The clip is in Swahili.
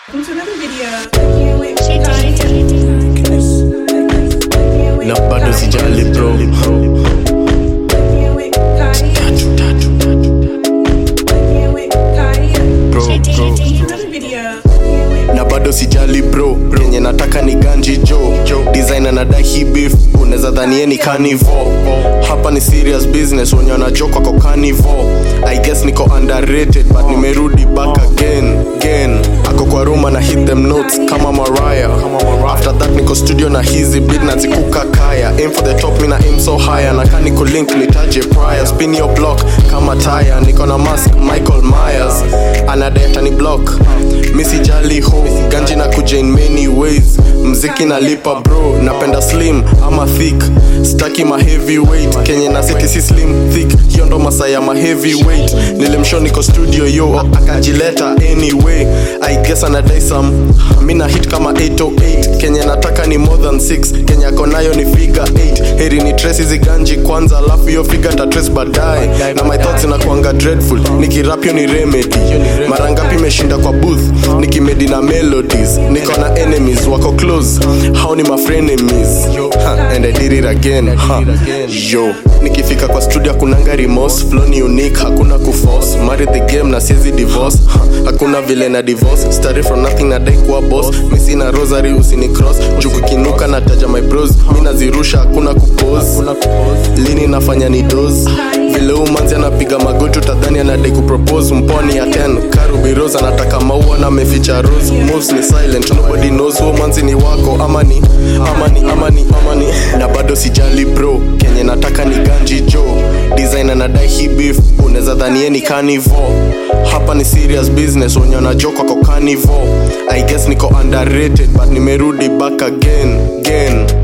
Welcome to another video. na bado sijali bro bro, bro. Another video. na bado sijali bro yenye nataka ni ganji jo designer na dahi beef unaweza dhanie ni carnival hapa ni serious business wenye wanajokwa kwa carnival i guess niko underrated but nimerudi back again again ako kwa room na hit them notes kama mariah after that niko studio na hizi beat na zikuka kaya aim for the top mina aim so higher na kani kulink nitaje prior spin your block kama tire niko na mask michael myers anadeta ni block misijali ho ganji na kuja in many ways mziki nalipa bro napenda slim ama thick staki ma heavyweight kenye na city si slim thick hiyo ndo masaa ya ma heavyweight nilimshow niko studio yo akajileta anyway i guess anadai some mina hit kama 808 kenye nataka ni more than 6 kenye ako nayo ni figure 8 heri ni trace hizi ganji kwanza alafu hiyo figure ta trace baadaye na my thoughts inakuanga dreadful nikirap hiyo ni remedy mara ngapi imeshinda kwa booth nikimedi na melodies niko na enemies wako close hao ni my frenemies ha, and I did it again ha. yo nikifika kwa studio kunanga remorse flow ni unique hakuna kuforce marry the game na siezi divorce ha, hakuna vile na divorce started from nothing na dai kuwa boss misi na rosary usini cross juu kukinuka na taja my bros mi nazirusha hakuna kupose lini nafanya ni dos vile umanzi anapiga magoti utadhani anadai kupropose mponi ya 10 karubiros anataka maua na ameficha rose moves ni silent nobody knows huo manzi ni wako ama ni ama ni ama ni ama ni na bado sijali bro kenye nataka ni ganji jo designer na dai hii beef unaweza dhanie ni carnival hapa ni serious business wenye wanajokwa kwa carnival i guess niko underrated but nimerudi back again again